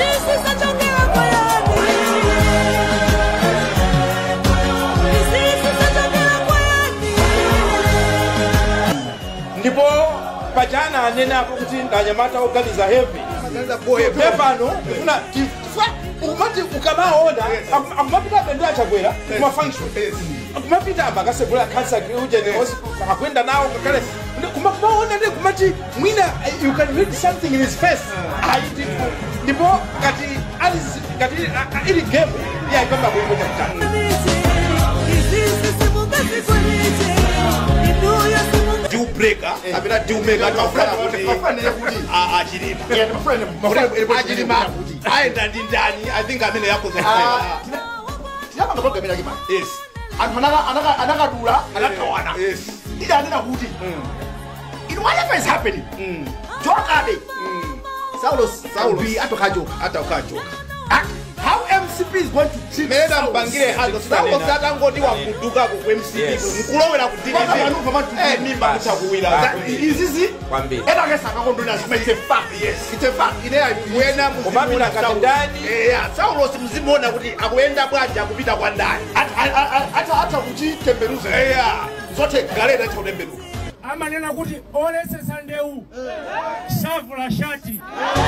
Izizi zachokera kwa yani? Izizi zachokera kwa yani? ndipo pachana anenapo kuti ndanyamata oganiza heavy pepano kufuna tifwa ukumati ukamaona aku- akumapita bendera chakwera kuma function akumapita amba akasegula cancer uje akwenda nawo kakale kumaona ndi kumati mwina eh, you can read something in his face Ayi, ndipo- ndipo ngati ali- ngati ah, ah, ili game yaipamba kuimbo chakutatu Izizi simungazikwanite. Inuyo simunga- deal breaker kapena deal maker atafuna kuti achilima achilima aenda ndi ndani i think amene yakoza tinapanga program yake mani yes anthu anaka- anaka- anakadula anakawana yes ida anena kuti in whatever is happening jokabe saulo saulo atokajoka ataukachoka how mcp is going to treat mena Saulos. mpangire hazo saulo satangoti wakudukapo ku mcp Yes. nkulowera ku Paka manuva matu- Eh, mimba kuchakuwira That- izizi Kwambiri. ena akesakakondona zima it's a fact yes it's a fact ine wena Kumapita ngati ndani. saulo simuzimuona kuti akuyenda bwanji akupita kwa ndani ata kuchitemberuza eya zote galeta chautemberuka amanena kuti olesesa ndeu shavu la shati